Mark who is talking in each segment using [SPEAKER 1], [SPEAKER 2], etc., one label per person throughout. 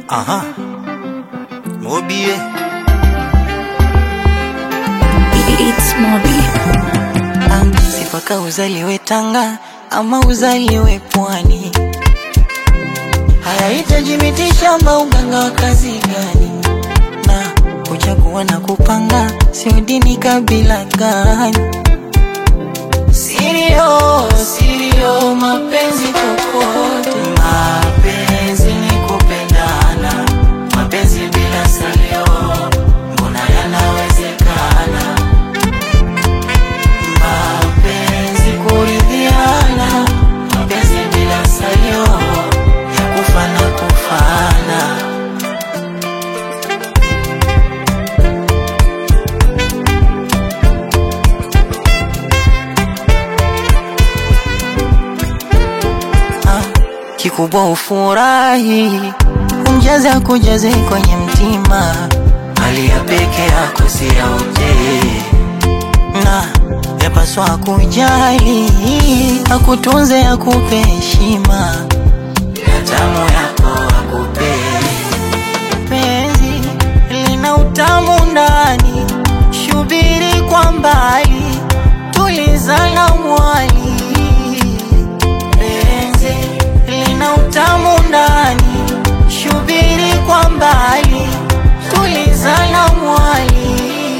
[SPEAKER 1] Aha. Mobie.
[SPEAKER 2] It's Mobi.
[SPEAKER 3] Ah, sifaka uzaliwe Tanga ama uzaliwe Pwani, hayahitaji miti shamba, uganga wa kazi gani? Na kuchagua na kupanga, sio dini, kabila gani? Sirio, sirio, mapenzi kokote, mapenzi ni kupendana, mapenzi bila salio, mbona yanawezekana? mapenzi kuridhiana, mapenzi bila salio ya kufa na kufana. Ah, Kikubwa ufurahi, umjaze akujaze kwenye mtima, hali ya peke yako si ya utee na yapaswa kujali, akutunze akupe heshima, na tamu yako akupe. Penzi lina utamu ndani, shubiri kwa mbali, tulizana mwali. Penzi lina utamu ndani, shubiri kwa mbali, tulizana mwali.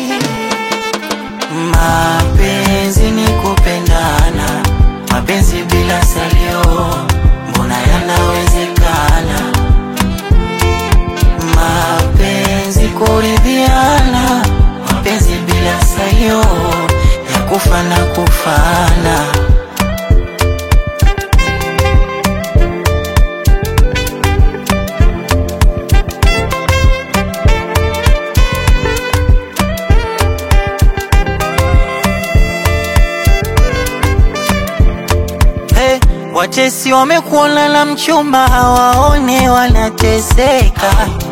[SPEAKER 3] Mapenzi ni kupendana, mapenzi bila salio, mbona yanawezekana? Mapenzi kuridhiana, mapenzi bila salio, ya kufa na kufana. Hey, watesi wamekuona na mchumba hawaone wanateseka.